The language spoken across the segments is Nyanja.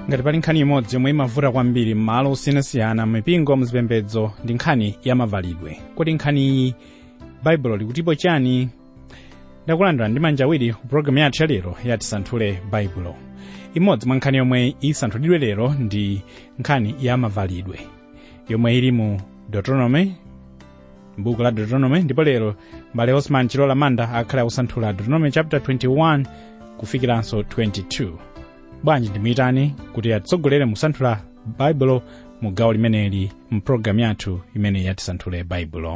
ngati pali nkhani imodzi yomwe imavuta kwambiri m'malo osiyanasiyana mipingo muzipembedzo ndi nkhani ya mavalidwe kodi nkhani iyi baibulo likutipo chani ndakulandira ndi manja awiri ku pologalamu yathu yalero yati santhule baibulo imodzi mwa nkhani yomwe isanthulidwe lero ndi nkhani ya mavalidwe yomwe ili mu deuteronomy m'buku la deuteronomy ndipo lero mbale osman chilola manda akhala akusanthula deuteronomy chapter 21 kufikiranso 22 bwanji ndimuyitani kuti atitsogolere musanthula baibulo mu gawo limeneli mu pologalamu yathu imene yatisanthule baibulo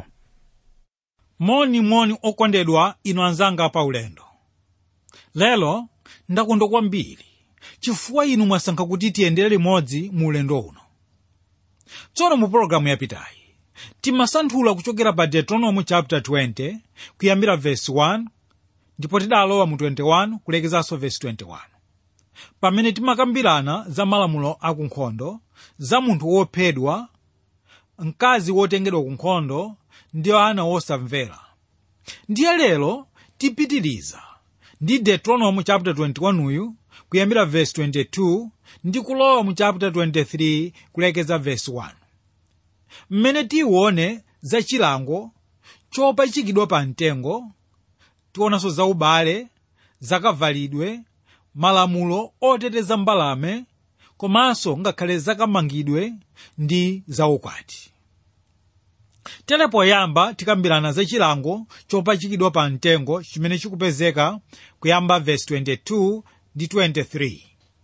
monimoni okondedwa inu anzanga pa ulendo lero ndakondwa kwambiri chifukwa inu mwasankha kuti tiyendere limodzi mu ulendo uno tsono mu pologalamu yapitayi timasanthula kuchokera pa deuteronomy chapter 20 kuyambira verse 1 ndipo tidalowa mu 21 kulekezanso verse 21 pamene timakambirana za malamulo akunkhondo za munthu wophedwa mkazi wotengedwa ku nkhondo ndi ana wosamvera ndiye lero tipitiriza ndi deuteronomy chapter 21 uyu kuyambira verse 22 ndi kulowa mu chapter 23 kulekeza verse 1 mmene tione za chilango chopachikidwa pa mtengo tionanso za ubale zakavalidwe malamulo oteteza mbalame komanso ngakhale zakamangidwe ndi zaukwati tere poyamba tikambirana za chilango chopachikidwa pa mtengo chimene chikupezeka kuyamba verse 22 ndi 23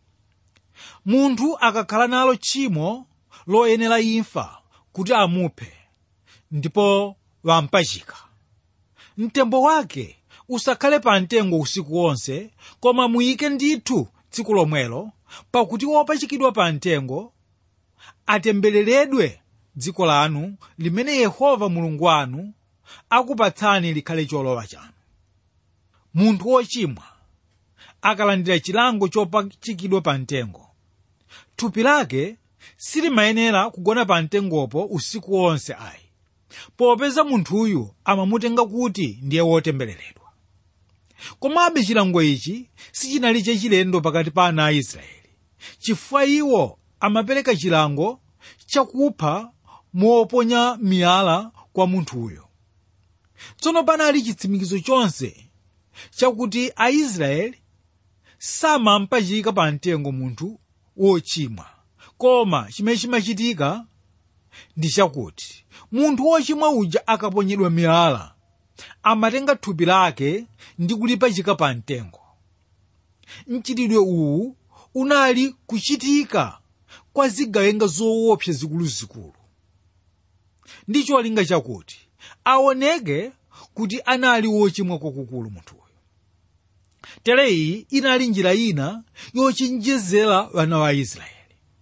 munthu akakhala nalo tchimo loyenera imfa kuti amuphe ndipo wampachika mtembo wake usakhale pa mtengo usiku wonse koma muyike ndithu tsiku lomwelo pakuti wopachikidwa pa mtengo atembereredwe dziko lanu limene yehova mulungu wanu akupatsani likhale cholowa chanu munthu wochimwa akalandira chilango chopachikidwa pa mtengo thupi lake silimayenera kugona pa mtengopo usiku wonse ayi popeza munthuyu amamutenga kuti ndiye wotembereredwa komabe chilango ichi sichinali chachilendo pakati pa ana a israeli chifukwa iwo amapereka chilango chakupha moponya miyala kwa munthuyo tsono panali chitsimikizo chonse chakuti aisraeli samampachika pa mtengo munthu wochimwa koma chimene chimachitika ndi chakuti munthu wochimwa uja akaponyedwa miyala amatenga thupi lake ndi kulipachika pa mtengo mchitidwe uwu unali kuchitika kwa zigawenga zoopsa zikuluzikulu ndi cholinga chakuti aoneke kuti anali wochimwa kwakukulu munthuyo tere iyi inali njira ina yochenjezera wana wa israeli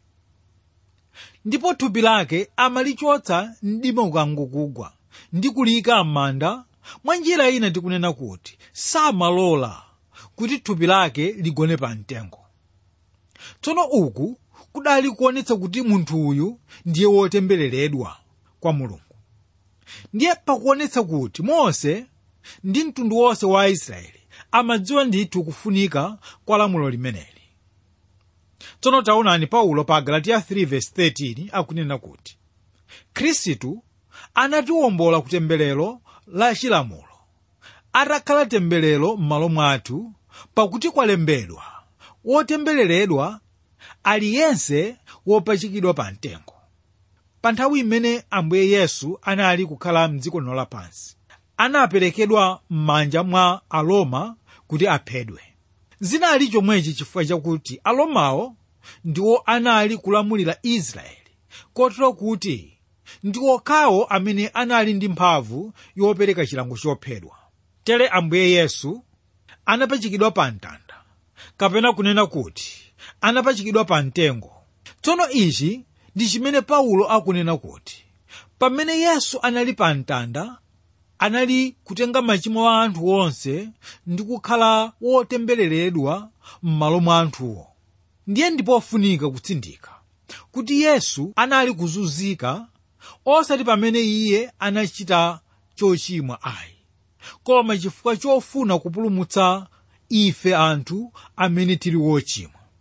ndipo thupi lake amalichotsa mdima ukangokugwa ndi kuliyika m'manda mwa njira ina tikunena kuti samalola kuti thupi lake ligone pa mtengo tsono uku kudali kuonetsa kuti munthu uyu ndiye wotembereredwa kwa mulungu ndiye pakuonetsa kuti mose ndi mtundu wonse wa aisraeli amadziwa ndithu kufunika kwa lamulo limeneli tsono taonani paulo pa galatiya 3:13 akunena kuti khristu anatiwombola ku temberero la chilamulo atakhala temberero m'malo mwathu pakuti kwalembedwa wotembereredwa aliyense wopachikidwa pa mtengo pa nthawi imene ambuye yesu anali kukhala mdziko lino lapansi anaperekedwa m'manja mwa aroma kuti aphedwe zinali chomwechi chifukwa chakuti aromawo ndiwo anali kulamulira israeli kotero kuti ndi okhawo amene anali ndi mphamvu yopereka chilango chophedwa tere ambuye yesu anapachikidwa pa mtanda kapena kunena kuti anapachikidwa pa mtengo tsono ichi ndi chimene paulo akunena kuti pamene yesu anali pa mtanda anali kutenga machimo a anthu onse ndi kukhala wotembereredwa m'malo mwa anthuwo ndiye ndipofunika kutsindika kuti yesu anali kuzunzika osati pamene iye anachita chochimwa ayi koma chifukwa chofuna kupulumutsa ife anthu amene tili wochimwa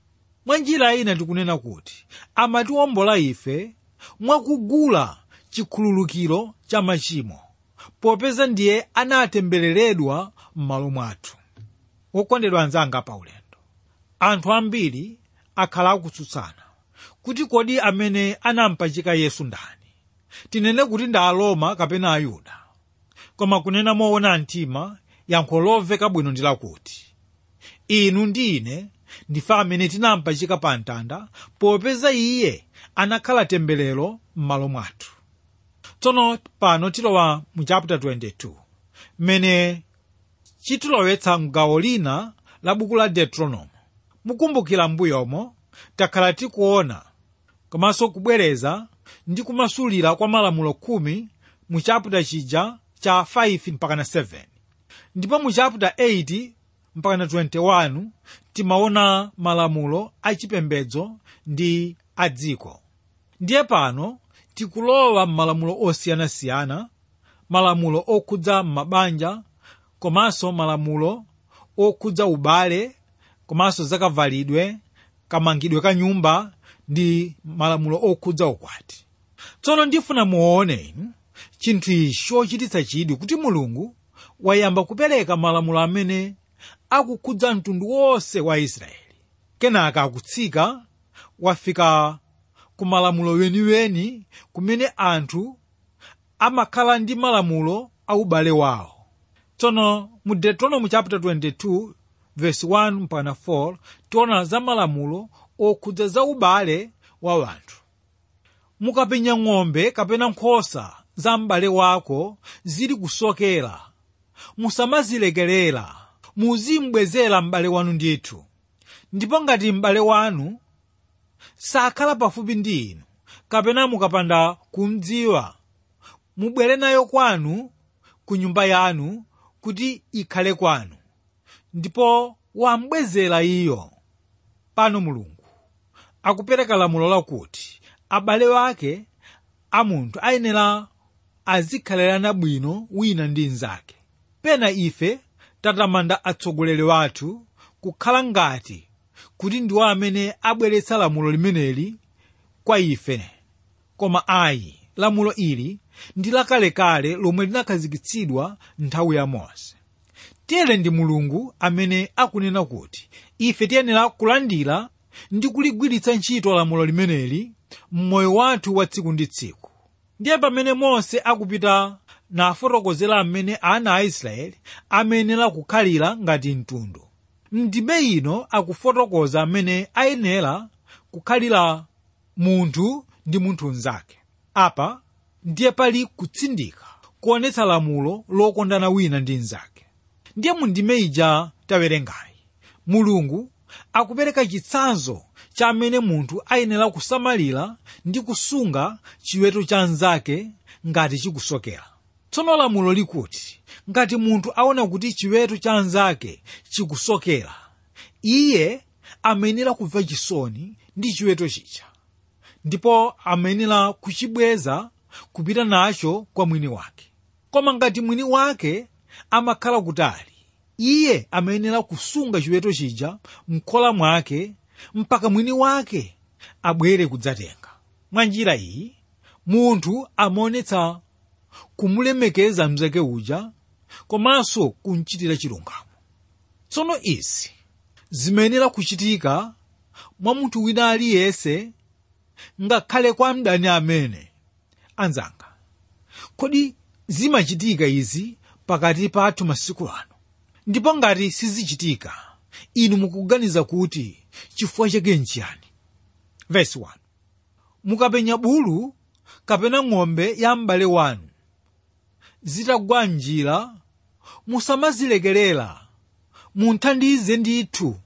mwa njira ina tikunena kuti amatiwombola ife mwakugula chikhululukiro cha machimo popeza ndiye anatembereredwa m'malo mwathu wokondedwa anzanga paulendo anthu ambiri akhala akutsutsana kuti kodi amene anampachika yesu ndani tinene kuti ndi aroma kapena ayuda koma kunena moona mtima yankho lomveka bwino ndi lakuti inu ndi ine ndife amene tinampachika pa mtanda popeza iye anakhala temberero m'malo mwathu tsono pano tilowa mu chapter 22 mmene chitilowetsa mgawo lina la buku la deuteronomo mukumbukira mbuyomo takhala tikuona komanso kubwereza ndi kumasulira kwa malamulo khumi mu chapter chija cha 5 mpakana 7 ndipo mu chapter 8 mpakana 21 timaona malamulo achipembedzo ndi a dziko ndiye pano tikulowa m'malamulo osiyanasiyana malamulo okhudza mabanja komanso malamulo okhudza ubale komanso zakavalidwe kamangidwe ka nyumba ndi malamulo okhudza ukwati tsono ndifuna muone inu chinthu ichi chochititsa chidwi kuti mulungu wayamba kupereka malamulo amene akukhudza mtundu wonse wa israeli kenaka akutsika wafika ku malamulo weniweni kumene anthu amakhala ndi malamulo a ubale wawo tsono mu deuteronomy chapter 22 verse 1 mpaka 4 tiona za malamulo okhudza za ubale wa wanthu mukapenya ng'ombe kapena nkhosa za m'bale wako zili kusokera musamazilekerera muzimbwezera m'bale wanu ndithu ndipo ngati m'bale wanu sakhala pafupi ndi inu kapena mukapanda kumdziwa mubwere nayo kwanu ku nyumba yanu kuti ikhale kwanu ndipo wambwezera iyo pano mulungu akupereka lamulo lakuti abale wake a munthu ayenera azikhalirana bwino wina ndi mnzake pena ife tatamanda atsogoleri wathu kukhala ngati kuti ndiwo amene abweretsa lamulo limeneli kwa ife koma ayi lamulo ili ndi lakalekale lomwe linakhazikitsidwa nthawi ya mose tere ndi mulungu amene akunena kuti ife tiyenera kulandira ndi kuligwiritsa ntchito lamulo limeneli mmoyo wathu wa tsiku ndi tsiku ndiye pamene mose akupita nafotokozera amene ana a israeli amayenera kukhalira ngati mtundu ndime ino akufotokoza amene ayenera kukhalira munthu ndi munthu mnzake apa ndiye pali kutsindika kuonetsa lamulo lokondana wina ndi mnzake ndiye mu ndime ija tawerengayi mulungu akupereka chitsanzo cha amene munthu ayenera kusamalira ndi kusunga chiweto cha mnzake ngati chikusokera tsono lamulo likuti ngati munthu aona kuti chiweto cha mnzake chikusokera iye amayenera kumva chisoni ndi chiweto chija ndipo amayenera kuchibweza kupita nacho kwa mwini wake koma ngati mwini wake amakhala kutali iye amayenera kusunga chiweto chija mkhola mwake mpaka mwini wake abwere kudzatenga mwa njira iyi munthu amaonetsa kumulemekeza mnzake uja komanso kumchitira chilungamo tsono izi zimayenera kuchitika mwa munthu wina aliyense ngakhale kwa mdani amene anzanga kodi zimachitika izi pakati pathu masiku ano ndipo ngati sizichitika inu mukuganiza kuti chifukwa chake nchiyani verse 1 mukapenya bulu kapena ng'ombe ya m'bale wanu zitagwa njira musamazilekerera munthandize ndithu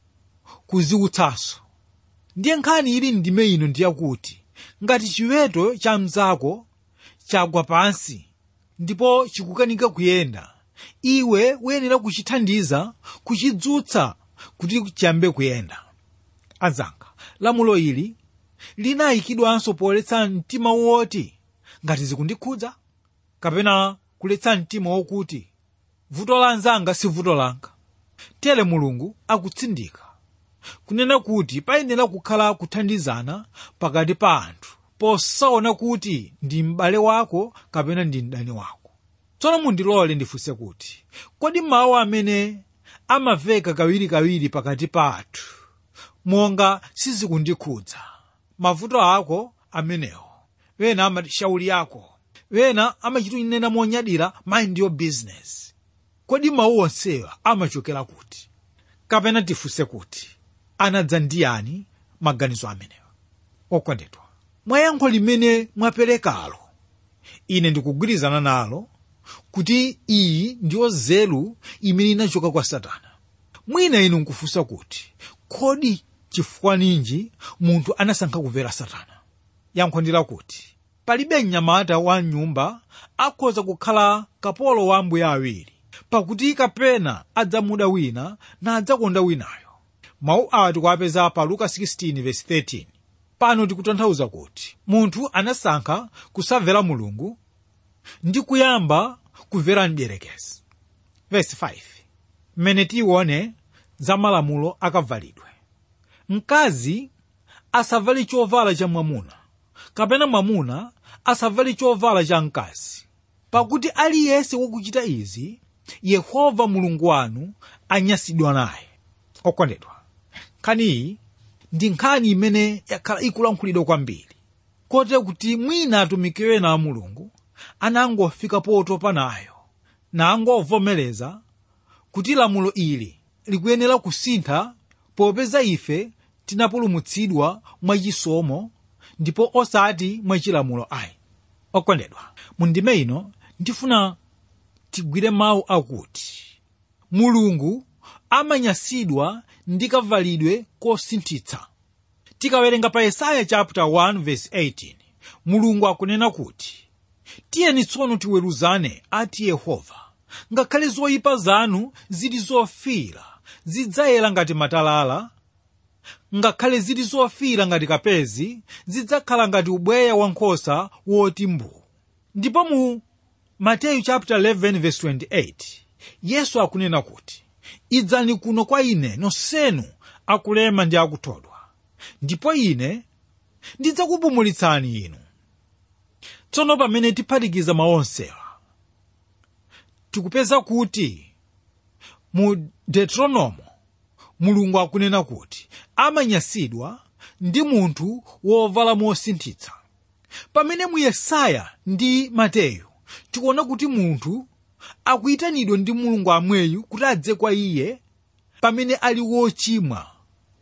kuziwutsanso ndiye nkhani ili ndime ino ndiyakuti ngati chiweto cha mnzako chagwa pansi ndipo chikukanika kuyenda iwe uyenera kuchithandiza kuchidzutsa kuti chiyambe kuyenda anzanga lamulo ili linayikidwanso poletsa mtima woti ngati zikundikhudza kapena kuletsa mtima wokuti vuto la anzanga si vuto langa tere mulungu akutsindika kunena kuti payenera kukhala kuthandizana pakati pa anthu posaona kuti ndi m'bale wako kapena ndi mdani wako tsono mundilole ndifunse kuti kodi mawu amene amaveka kawirikawiri pakati pa athu monga sizikundikhudza mavuto ako amenewo wena amati shauli yako wena amachitunena monyadira mind your business kodi mawu onsewa amachokera kuti kapena tifunse kuti anadza ndiyani maganizo amenewa okondedwa mwa yankho limene mwaperekalo ine ndikugwirizana nalo kuti iyi ndiyo nzeru imene inachoka kwa satana mwina inu nkufunsa kuti kodi chifukwa ninji munthu anasankha kumvera satana yankho ndi lakuti palibe mnyamata wa nyumba akhoza kukhala kapolo wa ambuye awiri pakuti kapena adzamuda wina na adzakonda winayo mawu awa tikuwapeza pa luka 16:13 pano tikutanthauza kuti munthu anasankha kusamvera mulungu ndi kuyamba kumvera mdierekezi verse 5 mmene tione za malamulo akavalidwe mkazi asavale chovala cha mwamuna kapena mwamuna asavale chovala cha mkazi pakuti aliyense wakuchita izi yehova mulungu wanu anyasidwa naye okondedwa nkhaniyi ndi nkhani imene yakhala ikulankhulidwa kwambiri kote kuti mwina atumiki ena a mulungu anangofika potopa nayo nangovomereza kuti lamulo ili likuyenera kusintha popeza ife tinapulumutsidwa mwachisomo ndipo osati mwachilamulo ayi okondedwa mundime ino ndifuna tigwire mawu akuti mulungu amanyasidwa ndi kavalidwe kosinthitsa tikawerenga pa yesaya chapter 1 verse 18 mulungu akunena kuti tiyeni tsono tiweruzane ati yehova ngakhale zoyipa zanu zili zofiira zidzayera ngati matalala ngakhale zili zofiira ngati kapezi zidzakhala ngati ubweya wankhosa woti mbuu ndipo mu mateyu chapter 11 verse 28 yesu akunena kuti idzani kuno kwa ine nonsenu akulema ndi akuthodwa ndipo ine ndidzakupumulitsani inu tsono pamene tiphatikiza maonsewa tikupeza kuti mu deuteronomo mulungu akunena kuti amanyasidwa ndi munthu wovala mosinthitsa pamene mu yesaya ndi mateyu tikuona kuti munthu akuyitanidwa ndi mulungu amweyu kuti adze kwa iye pamene ali wochimwa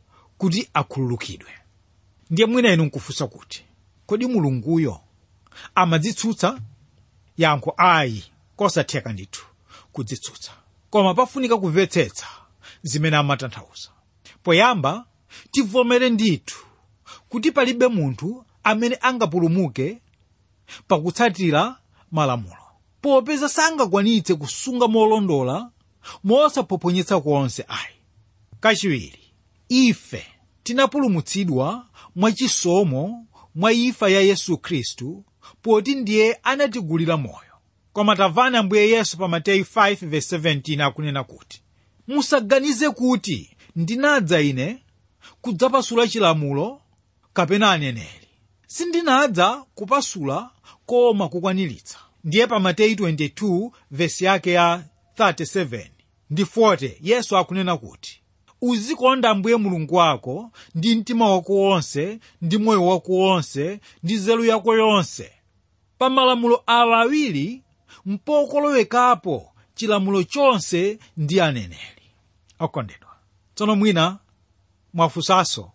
kuti akhululukidwe ndiye mwina inu nkufunsa kuti kodi mulunguyo amadzitsutsa yankho ayi kosatheka ndithu kudzitsutsa koma pafunika kumvetsetsa zimene amatanthauza poyamba tivomere ndithu kuti palibe munthu amene angapulumuke pakutsatira malamulo popeza sangakwanitse kusunga molondola mosaphonyetsa konse ayi kachiwiri ife tinapulumutsidwa mwachisomo mwa imfa ya yesu khristu poti ndiye anatigulira moyo koma tamvani ambuye yesu pa mateyu 5:17 akunena kuti musaganize kuti ndinadza ine kudzapasula chilamulo kapena aneneri sindinadza kupasula koma kukwaniritsa ndiye pa mateyu 22 vesi yake ya 37 ndi 40 yesu akunena kuti uzikonda ambuye mulungu wako ndi mtima wako wonse ndi moyo wako wonse ndi nzeru yako yonse pa malamulo awa awiri mpokolowekapo chilamulo chonse ndi aneneri okondedwa tsono mwina mwafunsanso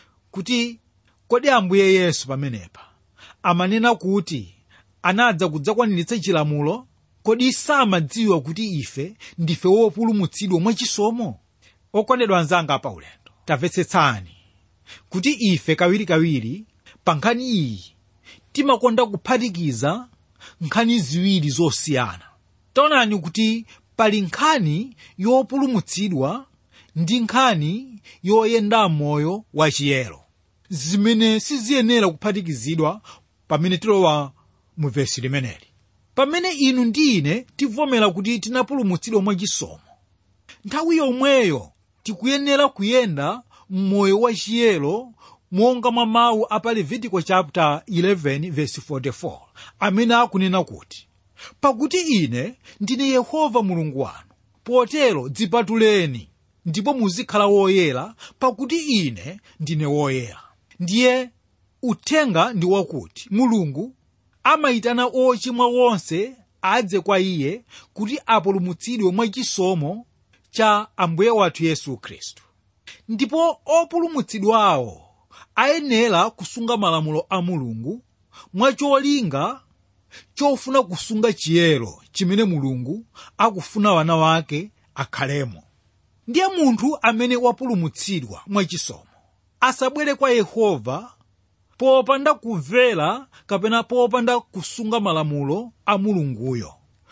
kuti kodi ambuye yesu pamenepa amanena kuti anadza kudzakwaniritsa chilamulo kodi samadziwa kuti ife ndife wopulumutsidwa mwachisomo okondedwa anzanga pa ulendo tamvetsetsani kuti ife kawirikawiri pa nkhani iyi timakonda kuphatikiza nkhani ziwiri zosiyana taonani kuti pali nkhani yopulumutsidwa ndi nkhani yoyenda moyo wachiyero zimene siziyenera kuphatikizidwa pamene tilowa mu vesi limeneli pamene inu ndi ine tivomera kuti tinapulumutsidwa mwachisomo nthawi yomweyo tikuyenera kuyenda m'moyo wa chiyero monga mwa mawu a pa levitiko chapter 11 verse 44 amene akunena kuti pakuti ine ndine yehova mulungu wanu potero dzipatuleni ndipo muzikhala woyera pakuti ine ndine woyera ndiye uthenga ndi wakuti mulungu amayitana ochimwa wonse adze kwa iye kuti apulumutsidwe mwachisomo cha ambuye wathu yesu khristu ndipo opulumutsidwawo ayenera kusunga malamulo a mulungu mwacholinga chofuna kusunga chiyero chimene mulungu akufuna wana wake akhalemo ndiye munthu amene wapulumutsidwa mwachisomo asabwere kwa yehova popanda kumvera kapena popanda kusunga malamulo a mulunguyo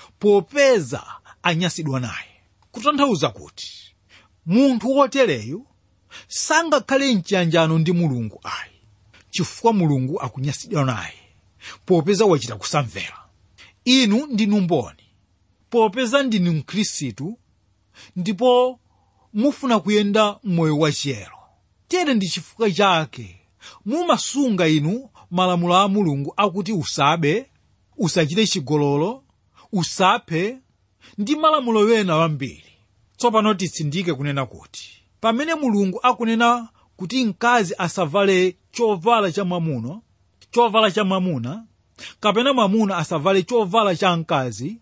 popeza anyasidwa naye kutanthauza kuti munthu wotereyu sangakhale mchiyanjano ndi mulungu ayi chifukwa mulungu akunyasidwa naye popeza wachita kusamvera inu ndinu mboni popeza ndinu mkhristu ndipo mufuna kuyenda m'moyo wachiyero tere ndi chifukwa chake mumasunga inu malamulo a mulungu akuti usabe usachite chigololo usaphe ndi malamulo wena wambiri tsopano titsindike kunena kuti pamene mulungu akunena kuti mkazi asavale chovala cha mwamuna chovala cha mwamuna kapena mwamuna asavale chovala cha mkazi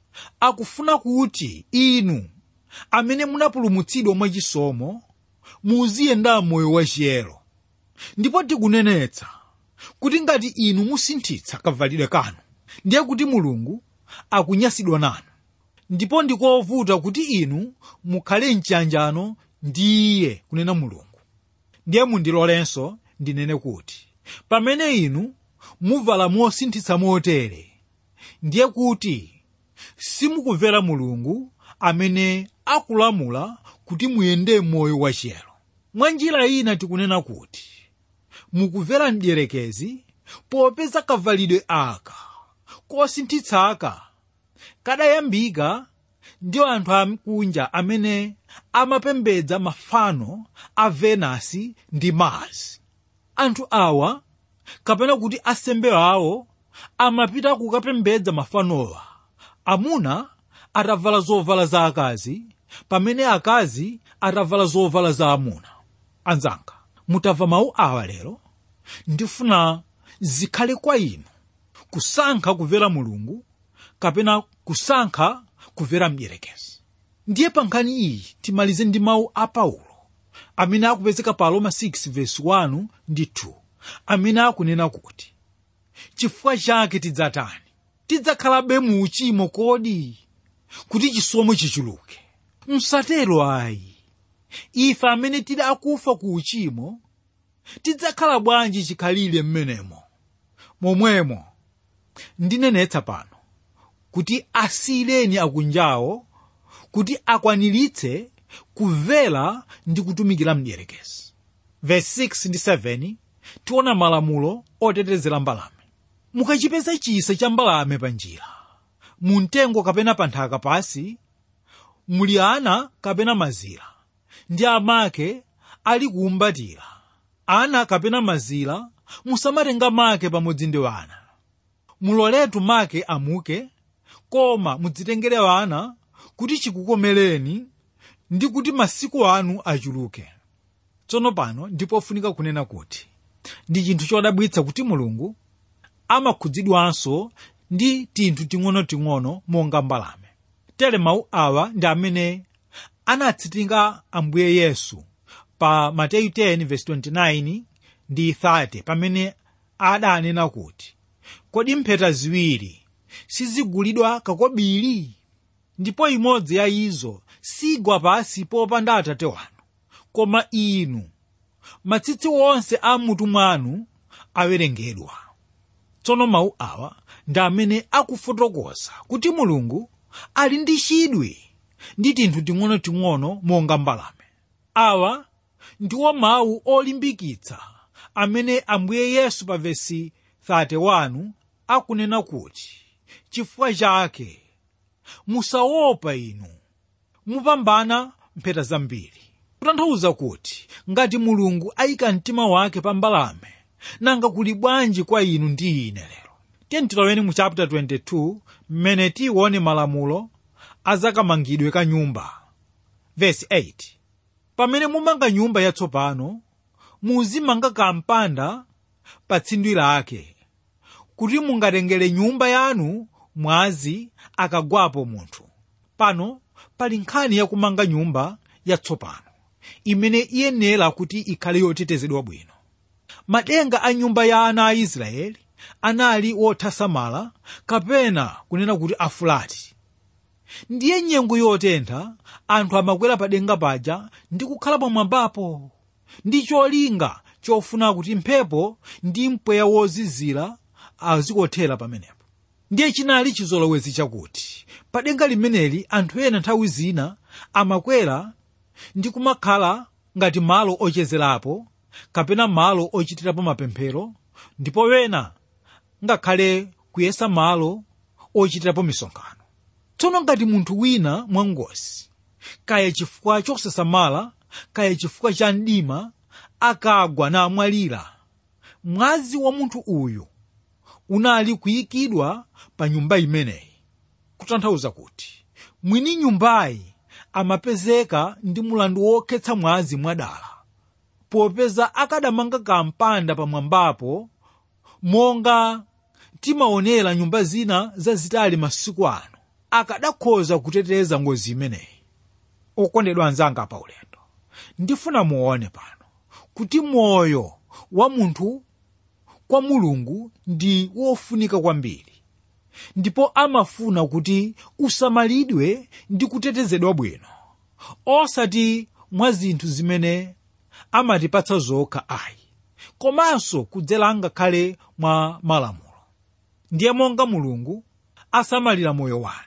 akufuna kuti inu amene munapulumutsidwa mwachisomo muziyenda moyo wachiyero ndipo tikunenetsa kuti ngati inu musinthitsa kavalidwe kanu ndiye kuti mulungu akunyasidwa nanu ndipo ndikovuta kuti inu mukhale mchiyanjano ndi iye kunena mulungu ndiye mundilolenso ndinene kuti pamene inu muvala mosinthitsa motere ndiye kuti simukumvera mulungu amene akulamula kuti muyende moyo wachiyero mwa njira ina tikunena kuti mukumvera mdierekezi popeza kavalidwe aka kosinthitsaka kadayambika ndi anthu akunja amene amapembedza mafano a venasi ndi mars anthu awa kapena kuti asembe awo amapita kukapembedza mafanowa amuna atavala zovala za akazi pamene akazi atavala zovala za amuna anzanga mutamva mawu awa lero ndifuna zikhale kwa inu kusankha kumvera mulungu kapena kusankha kumvera mdierekezi ndiye pa nkhani iyi timalize ndi mawu a paulo amene akupezeka pa roma 6 verse 1 ndi 2 amene akunena kuti chifukwa chake tidzatani tidzakhalabe mu uchimo kodi kuti chisomo chichuluke msatero ayi ife amene tili akufa ku uchimo tidzakhala bwanji chikhalire mmenemo momwemo ndinenetsa pano kuti asiyireni akunjawo kuti akwaniritse kumvera ndi kutumikira mdierekezi verse 6 ndi 7 tiona malamulo otetezera mbalame mukachipeza chisa cha mbalame pa njira mu mtengo kapena pa nthaka pasi muli ana kapena mazira ndi amake ali kuumbatira ana kapena mazira musamatenga make pamodzi ndi wana muloletu make amuke koma mudzitengere wana kuti chikukomereni ndi kuti masiku anu achuluke tsono pano ndipofunika kunena kuti ndi chinthu chodabwitsa kuti mulungu amakhudzidwanso ndi tinthu ting'onoting'ono monga mbalame tere mawu awa ndi amene anatsitinga ambuye yesu pa mateyu 10:29 ndi 30 pamene adanena kuti kodi mpheta ziwiri sizigulidwa kakobiri ndipo imodzi ya izo sigwa pasi popanda atate wanu koma inu matsitsi wonse a mutu mwanu awerengedwa tsono mawu awa ndi amene akufotokoza kuti mulungu ali ndi chidwi ndi tinthu ting'onoting'ono monga mbalame awa ndiwo mawu olimbikitsa amene ambuye yesu pa vesi 31 akunena kuti chifukwa chake musaopa inu mupambana mpheta zambiri kutanthauza kuti ngati mulungu ayika mtima wake pa mbalame nanga kuli bwanji kwa inu ndi ine lero tiye tiloweni mu chapter 22 mmene tione malamulo azakamangidwe ka nyumba verse 8 pamene mumanga nyumba yatsopano muzimanga kampanda pa tsindwi lake kuti mungatengere nyumba yanu mwazi akagwapo munthu pano pali nkhani yakumanga nyumba yatsopano imene iyenera kuti ikhale yotetezedwa bwino madenga a nyumba ya ana a israeli anali wothasamala kapena kunena kuti afulati ndiye nyengo yotentha anthu amakwera pa denga paja ndi kukhala pamwambapo ndi cholinga chofuna kuti mphepo ndi mpweya wozizira azikothera pamenepo ndiye chinali chizolowezi chakuti pa denga limeneli anthu ena nthawi zina amakwera ndi kumakhala ngati malo ochezerapo kapena malo ochitirapo mapemphero ndipo wena ngakhale kuyesa malo ochitirapo misonkhano tsono ngati munthu wina mwangozi kaya chifukwa chosasamala kaya chifukwa cha mdima akagwa namwalira mwazi wa munthu uyu unali kuyikidwa pa nyumba imeneyi kutanthauza kuti mwini nyumbayi amapezeka ndi mulandu wokhetsa mwazi mwadala popeza akadamanga kampanda pamwambapo monga timaonera nyumba zina zazitali masiku ano akadakhoza kuteteza ngozi imeneyi okondedwa anzanga pa ulendo ndifuna muone pano kuti moyo wa munthu kwa mulungu ndi wofunika kwambiri ndipo amafuna kuti usamalidwe ndi kutetezedwa bwino osati mwa zinthu zimene amatipatsa zokha ayi komanso kudzera ngakhale mwa malamulo ndiye monga mulungu asamalira moyo wanu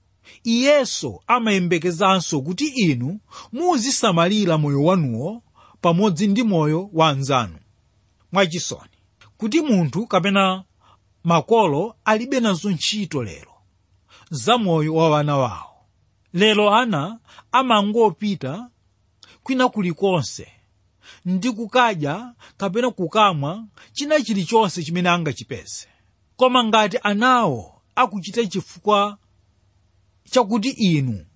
iyenso amayembekezanso kuti inu muzisamalira moyo wanuwo pamodzi ndi moyo wa anzanu mwachisoni kuti munthu kapena makolo alibe nazo ntchito lero za moyo wa wana wawo lero ana amangopita kwina kulikonse ndi kukadya kapena kukamwa china chilichonse chimene angachipeze koma ngati anawo akuchita chifukwa chakuti inu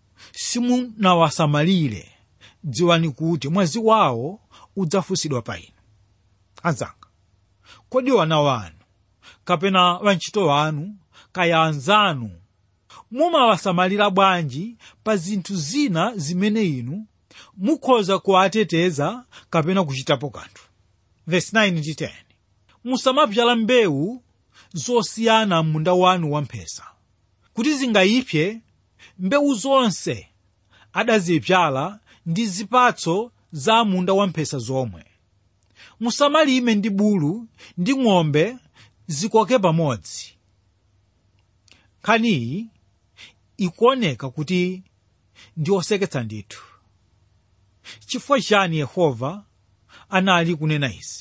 simunawasamalire dziwani kuti mwazi wawo udzafunsidwa pa inu anzanga kodi wana wanu kapena wantchito wanu kaya anzanu mumawasamalira bwanji pa zinthu zina zimene inu mukhoza kuwateteza kapena kuchitapo kanthu verse 9 ndi 10 musamapyala mbewu zosiyana munda wanu wamphesa kuti zingayipye mbewu zonse adazipyala ndi zipatso za munda wamphesa zomwe musamalime ndi bulu ndi ng'ombe zikoke pamodzi nkhaniyi ikuoneka kuti ndi oseketsa ndithu chifukwa chani yehova anali kunena izi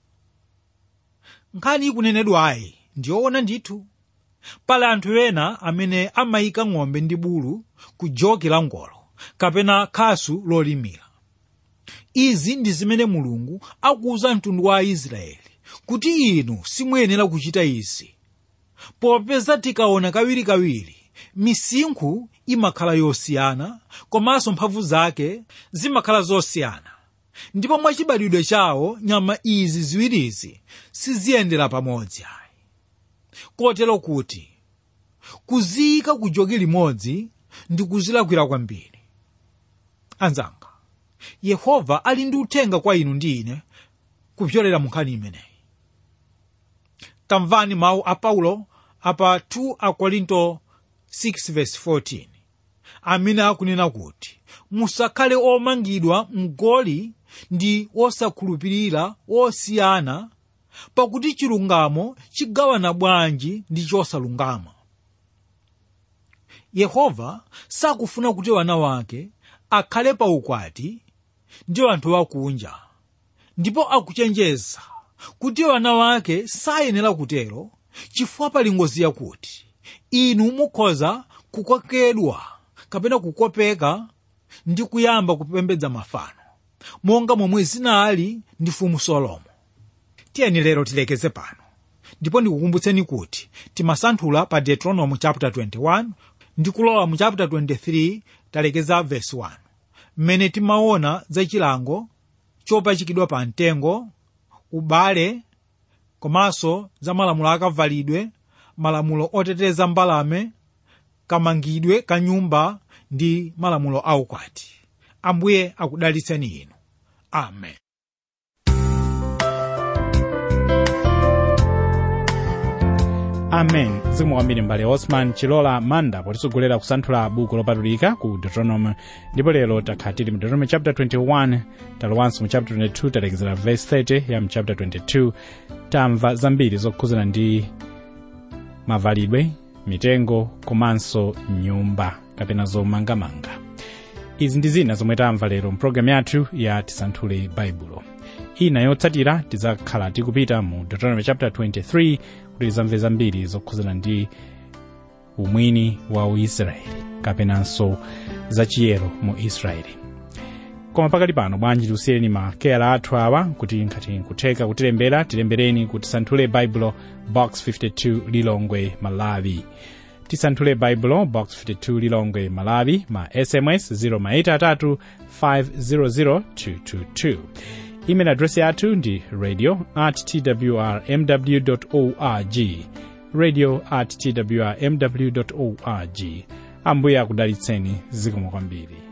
nkhani ikunenedwayi ndiyoona ndithu pali anthu ena amene amayika ng'ombe ndi bulu ku joki la ngolo kapena khasu lolimira izi ndi zimene mulungu akuwuza mtundu wa aisraeli kuti inu simuyenera kuchita izi popeza tikaona kawirikawiri misinkhu imakhala yosiyana komanso mphamvu zake zimakhala zosiyana ndipo mwachibadwidwe chawo nyama izi ziwirizi siziyendera pamodzi ayi kotero kuti kuziyika ku joki limodzi ndi kuzilakwira kwambiri anzanga yehova ali ndi uthenga kwa inu ndi ine kupyolera mu nkhani imeneyi tamvani mawu a paulo apa 2 akorinto 6:14 amene akunena kuti musakhale omangidwa mgoli ndi osakhulupirira osiyana pakuti chilungamo chigawana bwanji ndi chosalungama yehova sakufuna kuti wana wake akhale pa ukwati ndi anthu akunja ndipo akuchenjeza kuti wana wake sayenera kutero chifukwa pali ngozi yakuti inu mukhoza kukokedwa kapena kukopeka ndi kuyamba kupembedza mafano monga momwe zinali ndi mfumu solomo tiyeni lero tilekeze pano ndipo ndikukumbutseni kuti timasanthula pa deuteronomy chapter 21 ndi kulowa mu chapter 23 talekeza verse 1 mmene timaona za chilango chopachikidwa pa mtengo ubale komanso za malamulo akavalidwe malamulo oteteza mbalame kamangidwe ka nyumba ndi malamulo aukwati ambuye akudalitseni inu amen amen zikomo kwambiri mbale osman chilola manda potisogolera kusanthula buku lopatulika ku deuteronomy ndipo lero takhala tili mu deuteronomy chapter 21 talowanso mu chapter 22 talekezera verse 30 ya mu chapter 22 tamva zambiri zokhuzana ndi mavalidwe mitengo komanso nyumba kapena zomangamanga izi ndi zina zomwe tamva lero mpulogalamu yathu ya tisanthule baibulo ina yotsatira tidzakhala tikupita mu deuteronomy chapter 23 kuti tizamve zambiri zokhuzana ndi umwini wa uisraeli kapenanso zachiyero mu israeli koma pakali pano bwanji tiusiyeni makeyala athu awa kuti ngati nkutheka kutilembera tilembereni kuti tisanthule baibulo box 52 lilongwe malawi tisanthule baibulo box 52 lilongwe malawi ma sms 0maitatu 500 222 email address yathu ndi radio at twrmw org radio at twrmw org ambuye akudalitseni zikomo kwambiri